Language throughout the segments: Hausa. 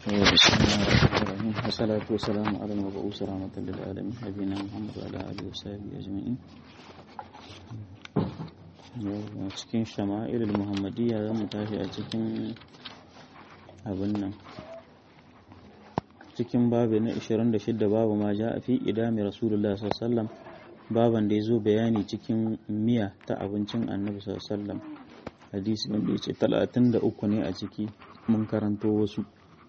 بسم الله الرحمن الرحيم والصلاة والسلام على المبعوث رحمة للعالمين نبينا محمد وعلى آله وصحبه أجمعين cikin shama'il muhammadiyya za mu tashi a cikin abin nan cikin babu na 26 babu ma ja a fi idami rasulullah sallallahu baban da ya zo bayani cikin miya ta abincin annabi sallallahu hadisi wanda ya ce 33 ne a ciki mun karanto wasu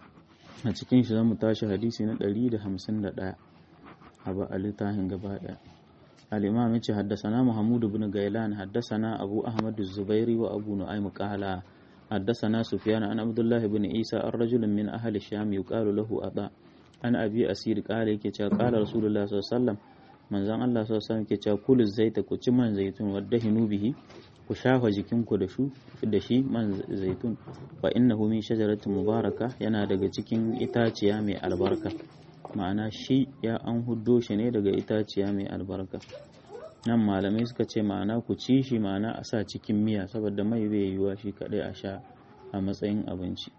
a cikin shi zamu tashi hadisi na 151 a ba a littafin gaba daya al-imam yace haddathana mahmud ibn gailan haddathana abu ahmad az-zubairi wa abu nu'aym qala haddathana sufyan an abdullah ibn isa ar-rajul min ahli sham yuqalu lahu ada an abi asir qala yake cewa qala rasulullah sallallahu alaihi wasallam manzon Allah sallallahu alaihi wasallam yake cewa kulu zaita ku ci man zaitun wadahinu bihi ku shafa jikinku da shu da shi man zaitun fa innahu min shajaratin mubaraka yana daga cikin itaciya mai albarka ma'ana shi ya an huddo shi ne daga itaciya mai albarka nan malamai suka ce ma'ana ku ci shi ma'ana a sa cikin miya saboda mai bai yiwuwa shi kadai a sha a matsayin abinci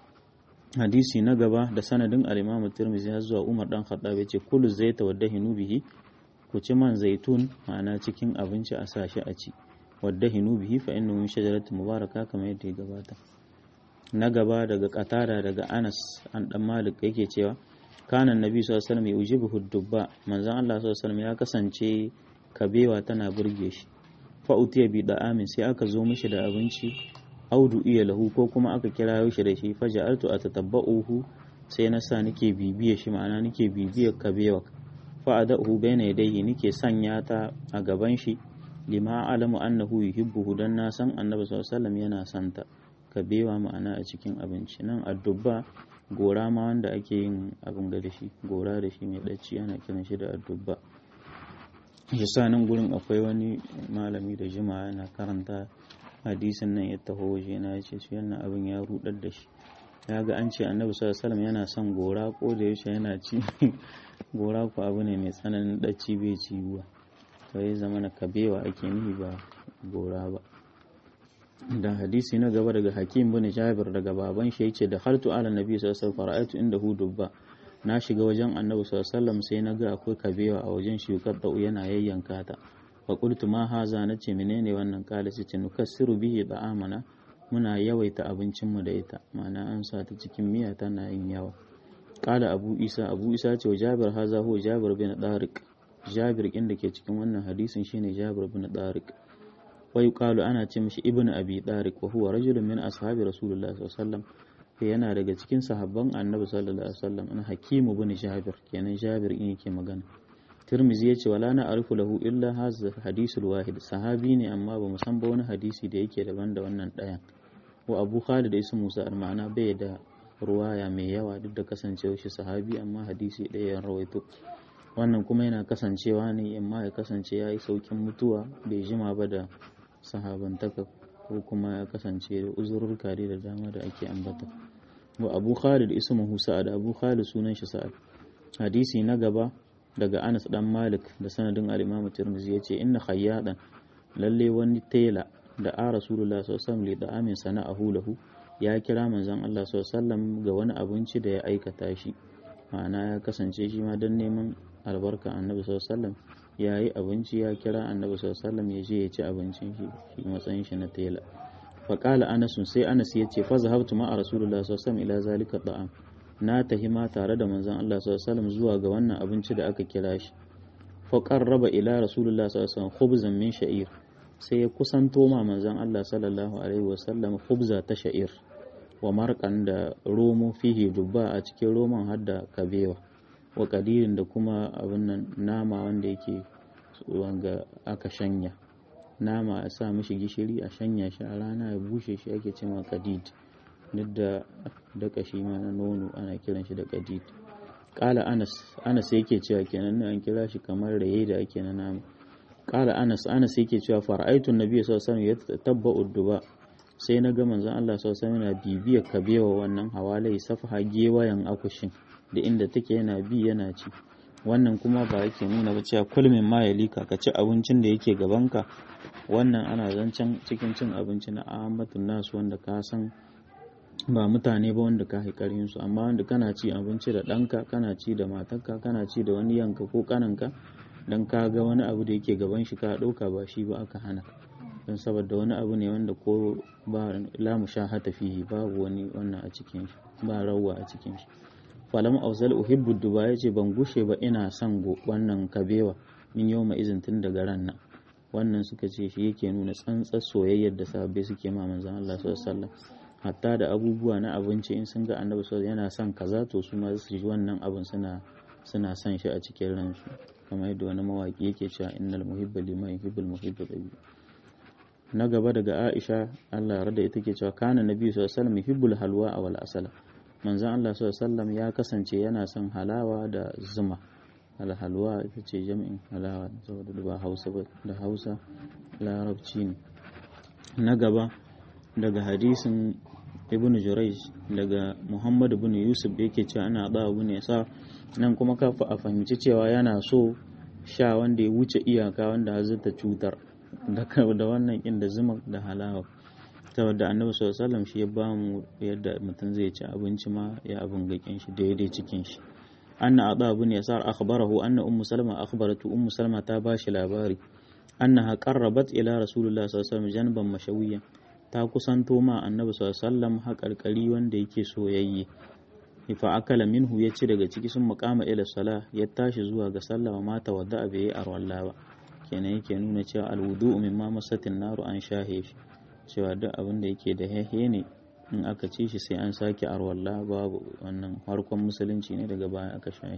hadisi na gaba da sanadin al-imam tirmidhi har zuwa umar dan khattab yace kullu zaita wadahinu bihi ku ci man zaitun ma'ana cikin abinci a sa shi a ci wadda hinu bihi fa innahu min shajaratin mubaraka kamar yadda ya gabata na gaba daga katara daga Anas an dan Malik yake cewa kana annabi sallallahu alaihi wasallam yujibuhu dubba manzon Allah sallallahu alaihi wasallam ya kasance kabewa tana burge shi fa utiya bi da'amin sai aka zo mishi da abinci audu iya lahu ko kuma aka kira shi da shi faja'altu atatabba'uhu sai na sa nake bibiye shi ma'ana nake bibiyar kabewa fa adahu bayna yadayhi nake sanya ta a gaban shi lima alamu annahu yuhibbuhu dan na san annabi sallallahu alaihi yana santa ka bewa ma'ana a cikin abinci nan addubba gora ma wanda ake yin abin ga da shi gora da shi mai dacci ana kiran shi da addubba shi sa nan gurin akwai wani malami da jima yana karanta hadisin nan ya taho waje na ya ce su yana abin ya rudar da shi ya ga an ce annabi sallallahu alaihi yana son gora ko da yaushe yana ci gora ko abu ne mai tsananin dacci bai ciwuwa sai zama na kabewa ake nufi ba gora ba da hadisi na gaba daga hakim bin jabir daga baban shi yace da hartu ala nabi sallallahu alaihi wasallam fara'atu inda hu dubba na shiga wajen annabi sallallahu alaihi wasallam sai na ga akwai kabewa a wajen shi kadda yana yayyanka ta fa qultu ma haza nace menene wannan kala sai ce nukassiru bihi da'amana muna yawaita abincin mu da ita ma'ana an sa ta cikin miya tana yin yawa kala abu isa abu isa ce wa jabir haza huwa jabir bin dariq jabir ɗin da ke cikin wannan hadisin shine jabir bin Tariq wa yuqalu ana ce mishi ibnu abi Tariq wa huwa rajulun min ashabi rasulullah sallallahu alaihi wasallam yana daga cikin sahabban annabi sallallahu alaihi wasallam an hakimu bin jabir kenan jabir in yake magana tirmizi ya ce wala na arifu lahu illa hadha hadisul wahid sahabi ne amma ba mu san ba wani hadisi da yake daban da wannan ɗayan wa abu khalid da ismu musa ma'ana bai da ruwaya mai yawa duk da kasancewa shi sahabi amma hadisi ɗaya ya rawaito wannan kuma yana kasancewa ne amma ya kasance ya yi saukin mutuwa bai jima ba da sahabantaka ko kuma ya kasance da uzururka da dama da ake ambata wa abu khalid ismuhu sa'ad abu khalid sunan shi sa'ad hadisi na gaba daga anas dan malik da sanadin al-imam tirmidhi yace inna khayyadan lalle wani tela da a rasulullah sallallahu alaihi wasallam amin sana'ahu lahu ya kira manzon Allah sallallahu alaihi wasallam ga wani abinci da ya aikata shi ma'ana ya kasance shi ma don neman albarka annabi sallallahu ya yi abinci ya kira annabi sallallahu ya je ya ci abincin shi shi matsayin shi na tela fa qala anas sai anas ya ce fa zahabtu ma rasulullah sallallahu ila zalika da'am na tahima tare da manzon Allah sallallahu zuwa ga wannan abinci da aka kira shi fa qarraba ila rasulullah sallallahu khubzan min sha'ir sai ya kusanto ma manzon Allah sallallahu alaihi wasallam khubza ta sha'ir wa markan da romo fihi dubba a cikin roman har da kabewa wa kadirin da kuma abin nan nama wanda yake wanga aka shanya nama a sa mishi gishiri a shanya shi a rana ya bushe shi ake cewa kadid duk da daka shi ma na nono ana kiran shi da kadid kala anas anas yake cewa kenan an kira shi kamar raye da ake na nama kala anas anas yake cewa fara'aitun nabi sallallahu alaihi wasallam yatabba'u duba sai na ga manzon Allah sallallahu alaihi yana bibiyar kabewa wannan hawalai safaha gewayen akushin da inda take yana bi yana ci wannan kuma ba yake nuna ba cewa kulmin ma ya lika ka ci abincin da yake gabanka wannan ana zancen cikin cin abinci na ahmadun nasu wanda ka san ba mutane ba wanda ka haikarin su amma wanda kana ci abinci da ɗanka kana ci da matarka kana ci da wani yanka ko kananka dan ka ga wani abu da yake gaban shi ka ɗauka ba shi ba aka hana don saboda wani abu ne wanda ko ba la mushahata fihi babu wani wannan a cikin shi ba rawa a cikin shi falam ausal uhibbu duba yace ban gushe ba ina son wannan kabewa min yau ma izin tun daga ran nan wannan suka ce shi yake nuna tsantsar soyayyar da sahabbai suke ma manzon Allah sallallahu alaihi wasallam hatta da abubuwa na abinci in sun ga annabi sallallahu yana son kaza to su ma su ji wannan abin suna suna son shi a cikin ransu kamar yadda wani mawaki yake cewa innal muhibba liman yuhibbul muhibbu tabi na gaba daga Aisha Allah ya rada ita ke cewa kana nabi sallallahu alaihi wasallam yuhibbul halwa wal asala manzon Allah sallallahu alaihi wasallam ya kasance yana son halawa da zuma alhalwa ita ce jami'in halawa saboda ba hausa ba da hausa larabci ne na gaba daga hadisin ibn jurayj daga muhammad ibn yusuf da yake cewa ana da abu ne sa nan kuma ka a fahimci cewa yana so sha wanda ya wuce iyaka wanda hazarta cutar da wannan inda zuma da halawa saboda annabi sallallahu alaihi wasallam shi ya ba mu yadda mutum zai ci abinci ma ya abin gakin shi daidai cikin shi anna ada ibn yasar akhbarahu anna ummu salma akhbaratu ummu salma ta bashi labari annaha qarrabat ila rasulullah sallallahu alaihi wasallam janban mashawiyan ta kusanto ma annabi sallallahu alaihi wasallam haƙarƙari wanda yake soyayye fa akala minhu ya ci daga ciki sun makama ila sala ya tashi zuwa ga sallah wa mata wadda bai yi arwalla ba kenan yake nuna cewa alwudu mimma masatin naru an shahe shi cewa duk abin da yake da hehe ne in aka ci shi sai an sake arwalla babu wannan harkon musulunci ne daga baya aka shahe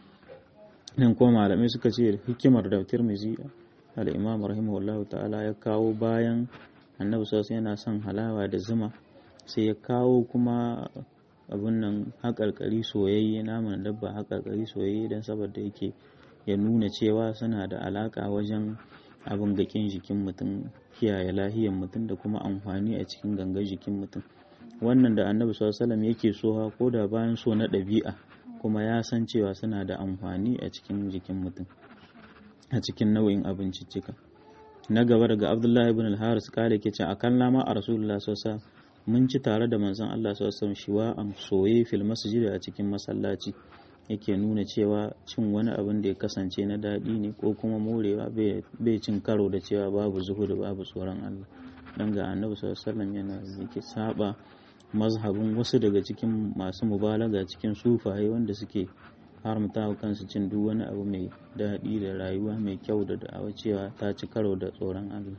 nan kuma malamai suka ce hikimar da tirmizi al-imam rahimahullahu ta'ala ya kawo bayan annabi sosai yana son halawa da zuma sai ya kawo kuma abin nan haƙarƙari soyayye naman dabba haƙarƙari soyayye don saboda yake ya nuna cewa suna da alaƙa wajen abin gakin jikin mutum kiyaye lahiyar mutum da kuma amfani a cikin gangar jikin mutum wannan da annabi sallallahu yake so ko da bayan so na ɗabi'a kuma ya san cewa suna da amfani a cikin jikin mutum a cikin nau'in abinciccika na gaba daga abdullahi ibn al-haris kale ke ce akan lama a rasulullah sallallahu mun ci tare da manzon Allah sallallahu shiwa am soye fil masjid a cikin masallaci yake nuna cewa cin wani abin da ya kasance na daɗi ne ko kuma morewa bai cin karo da cewa babu zuhudu babu tsoron Allah dan ga annabi sallallahu yana yake saba mazhabin wasu daga cikin masu mubalaga cikin sufaye wanda suke haramta wa kansu cin duk wani abu mai daɗi da rayuwa mai kyau da da'awa cewa ta ci karo da tsoron Allah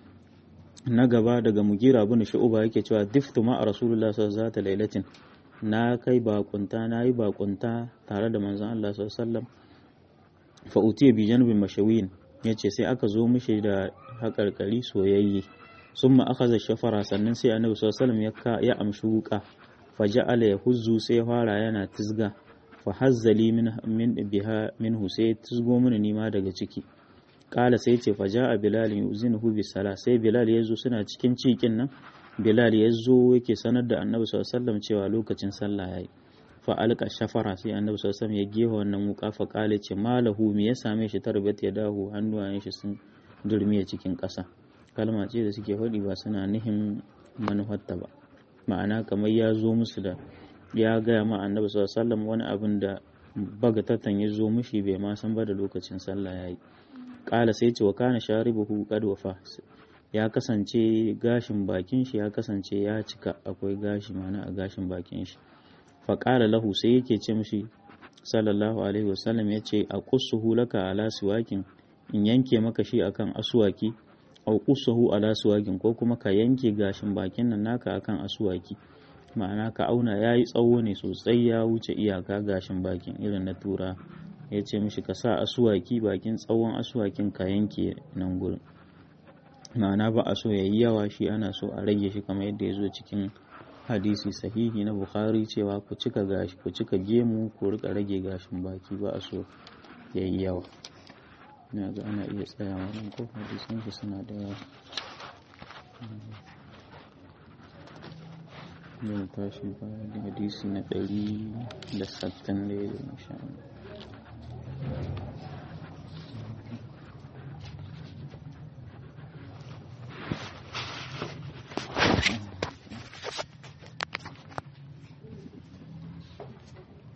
na gaba daga mugira bin shu'uba yake cewa diftu ma a rasulullah sallallahu alaihi lailatin na kai bakunta na yi bakunta tare da manzon Allah sallallahu alaihi wasallam fa utiya bi janbin mashawiyin yace sai aka zo mishi da haƙarƙari soyayye summa akhadha shafara sannan sai annabi sallallahu alaihi wasallam ya amshi wuka faja'ala yahuzzu sai fara yana tizga fa hazzali min min biha minhu sai tizgo mini nima daga ciki kala sai ce fa ja'a bilal yuzinuhu bi sala sai bilal yazo suna cikin cikin nan bilal yazo yake sanar da annabi sallallahu alaihi wasallam cewa lokacin sallah yayi fa alqa shafara sai annabi sallallahu alaihi wasallam ya gefa wannan wuka fa kala ce malahu me ya same shi tarbat ya dahu hannuwayen shi sun durmiye cikin ƙasa kalma ce da suke faɗi ba suna nihin manufarta ba ma'ana kamar ya zo musu da ya gaya ma annabi sallallahu alaihi wasallam wani abin da bagatatan ya zo mushi bai ma san ba da lokacin sallah yayi kala sai ce wa kana sharibuhu qad wafa ya kasance gashin bakin shi ya kasance ya cika akwai gashi mana a gashin bakin shi fa qala lahu sai yake ce mishi sallallahu alaihi wasallam yace a qussuhu laka ala siwakin in yanke maka shi akan aswaki au qussuhu ala siwakin ko kuma ka yanke gashin bakin nan naka akan aswaki ma'ana ka auna yayi tsawo ne sosai ya wuce iyaka gashin bakin irin na tura ya ce mishi ka sa asuwaki bakin tsawon asuwakin ka yanke nan gurin ma'ana ba a so ya yi yawa shi ana so a rage shi kamar yadda ya zo cikin hadisi sahihi na bukhari cewa ku cika gashi ku cika gemu ku rika rage gashin baki ba a so ya yi yawa ina ga ana iya tsayawa nan ko hadisan shi suna da yawa zai tashi bayan hadisi na ɗari da sattin da ya insha Allah